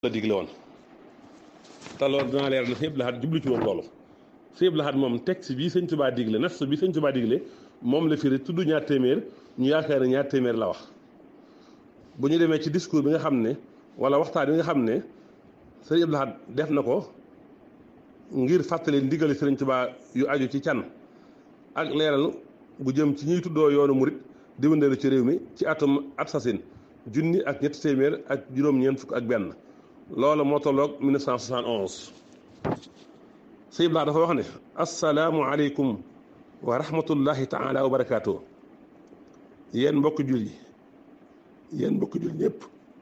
la digle woon te loolu dinaa leer na sëñ Abdou Lahad jublu ci woon loolu sëñ Abdou Lahad moom texte bii sëñ Tuubaa digle nas bi sëñ Tuubaa digle moom la firi tudd ñaar téeméer ñu yaakaar ne ñaar téeméer la wax bu ñu demee ci discours bi nga xam ne wala waxtaan bi nga xam ne sëñ Abdou Lahad def na ko ngir fàttali ndigali sëriñ Tuubaa yu aju ci can ak leeral bu jëm ci ñuy tuddoo yoonu murit di wëndeelu ci réew mi ci atum at sasin junni ak ñetti téeméer ak juróom-ñeent fukk ak benn loolu moo tolloog 1971 sëñ Abdou Lahad dafa wax ne asalaamu aleykum wa rahmatullahi taala wa barakaatu yéen mbokki jul yi yéen mbokki jul ñëpp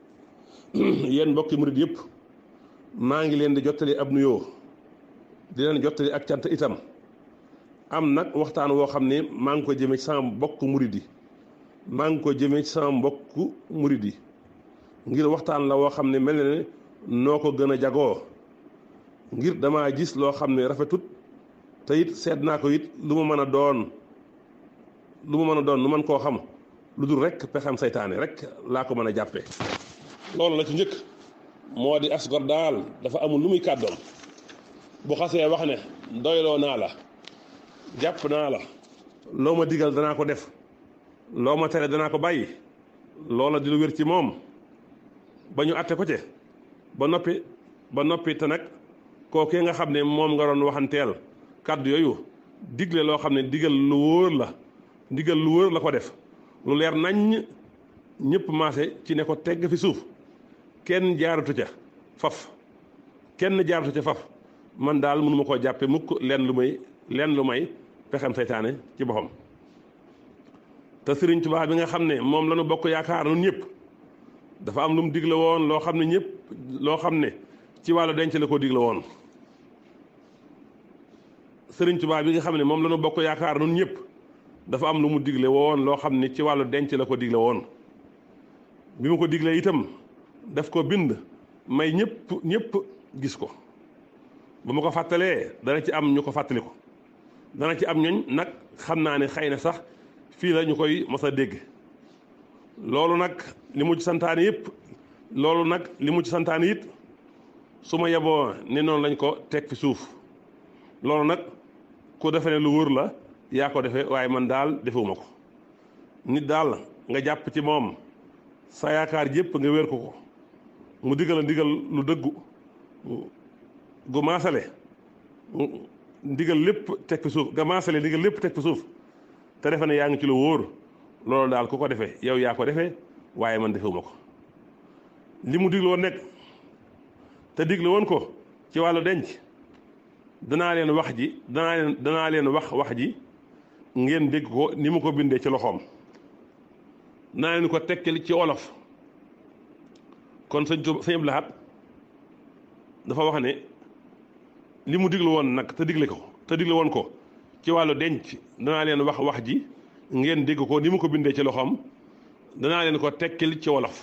yéen mbokki murit yëpp maa ngi leen di jottali ab nuyoo di leen jottali ak cant itam am nag waxtaan woo xam ne maa ngi ko jëmee ci sama mbokk murit yi maa ngi ko jëmee ci sama mbokk murit yi ngir waxtaan la woo xam ne mel na ne noo ko gën a jagoo ngir damaa gis loo xam ne rafetut te it seet naa ko it lu ma mën a doon lu ma mën a doon lu mën koo xam lu dul rek pexem saytaane rek laa ko mën a jàppee loolu la ci njëkk moo di asgor daal dafa amul lu muy kàddoon bu xasee wax ne doyloo naa la jàpp naa la loo ma digal danaa ko def loo ma tere danaa ko bàyyi loola di lu wér ci moom ba ñu atte ko ci ba noppi ba noppi te nag kookee nga xam ne moom nga doon waxanteel kàddu yooyu digle loo xam ne digal lu wóor la digal lu wóor la ko def lu leer naññ ñëpp maase ci ne ko tegg fi suuf kenn jaaratu ca faf kenn jaaratu ca faf man daal mënuma koo jàppe mukk leen lu may leen lu may pexem saytaane ci boppam te Sëriñ Tuubaa bi nga xam ne moom la ñu bokk yaakaar nun ñëpp dafa am lu mu digle woon loo xam ne ñëpp loo xam ne ci wàllu denc la ko digle woon Sëriñ Tuubaa bi nga xam ne moom la ñu bokk yaakaar nun ñëpp dafa am lu mu digle woon loo xam ne ci wàllu denc la ko digle woon bi mu ko diglee itam daf ko bind may ñëpp ñëpp gis ko ba ma ko fàttalee dana ci am ñu ko fàttali ko dana ci am ñooñ nag xam naa ne xëy na sax fii la ñu koy mos a dégg loolu nag li mu ci santaane yëpp loolu nag li mu ci santaane it su ma yeboo ne noonu lañ ko teg fi suuf loolu nag ku defe ne lu wóor la yaa ko defee waaye man daal defewuma ko nit daal nga jàpp ci moom sa yaakaar yëpp nga wér ko ko mu digal a ndigal lu dëggu gu maasale ndigal lépp teg fi suuf nga maasale ndigal lépp teg fi suuf te defe ne yaa ngi ci lu wóor loolu daal ku ko defee yow yaa ko defee waaye man defewuma ko li mu digle woon nekk te digle woon ko ci wàllu denc danaa leen wax ji danaa leen danaa leen wax wax ji ngeen dégg ko ni mu ko bindee ci loxoom danaa leen ko tekkil ci wolof kon sëñ Tuubaa sëñ Abdou Lahad dafa wax ne li mu digle woon nag te digle ko te digle woon ko ci wàllu denc danaa leen wax wax ji ngeen dégg ko ni mu ko bindee ci loxoom danaa leen ko tekkil ci wolof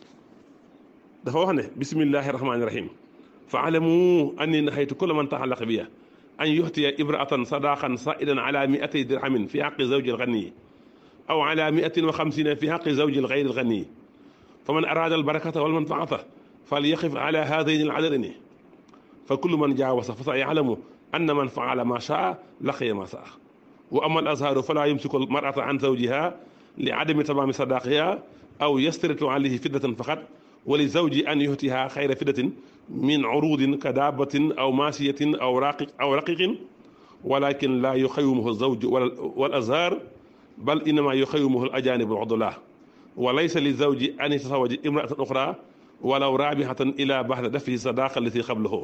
dafa wax ne bismillahi rahmaani rahim fa alamu anni nahaytu kulla man taxallaqa biya an yuxtiya ibraatan sadaqan saidan ala miatay dirhamin fi xaqi zawji alganiyi aw ala miatin wa xamsina fi xaqi zawji algayri alganiyi fa man araada albarakata walmanfaata fal yaqif ala haadayni aladadayni fa kullu man jaawasa fa sa yalamu anna man faala ma shaa laqiya ma saa wa ama al azharu fala yumsiku al mar'ata an zawjiha li adami tamaami sadaqiha aw yastaritu alayhi fiddatan faqat wa li zawji an yuhtiha xayra fiddatin min urudin ka daabatin aw maasiyatin aw raqiq aw raqiqin walakin la yuxawimuhu zawju wal azhar bal innama yuxawimuhu al ajanib al udula wa laysa li zawji an yatasawaja imra'atan uxra walaw raabihatan ila baxda dafihi sadaqa allati qablahu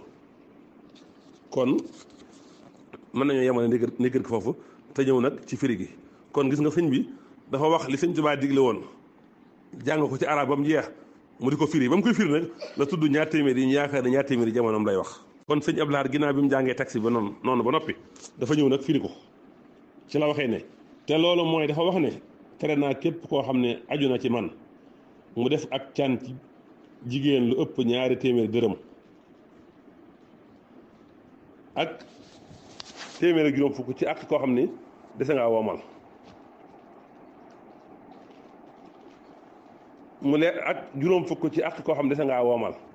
kon mën nañoo yemale négër ko foofu te ñëw nag ci firi gi kon gis nga sëñ bi dafa wax li sëñ Tuubaa digle woon jàng ko ci arab ba mu jeex mu di ko firi ba mu koy firi nag la tudd ñaar téeméer yi ñu yaakaar ne ñaar téeméer yi jamonoom lay wax kon sëñ Abdou Lahad ginnaaw bi mu jàngee taxi ba noonu noonu ba noppi dafa ñëw nag firi ko ci la waxee ne te loolu mooy dafa wax ne tere naa képp koo xam ne aju na ci man mu def ak can ci jigéen lu ëpp ñaari téeméer dërëm ak téeméer ak juróom fukk ci ak koo xam ni dese ngaa woomal mu leer ak juróom fukk ci ak koo xam dese ngaa woomal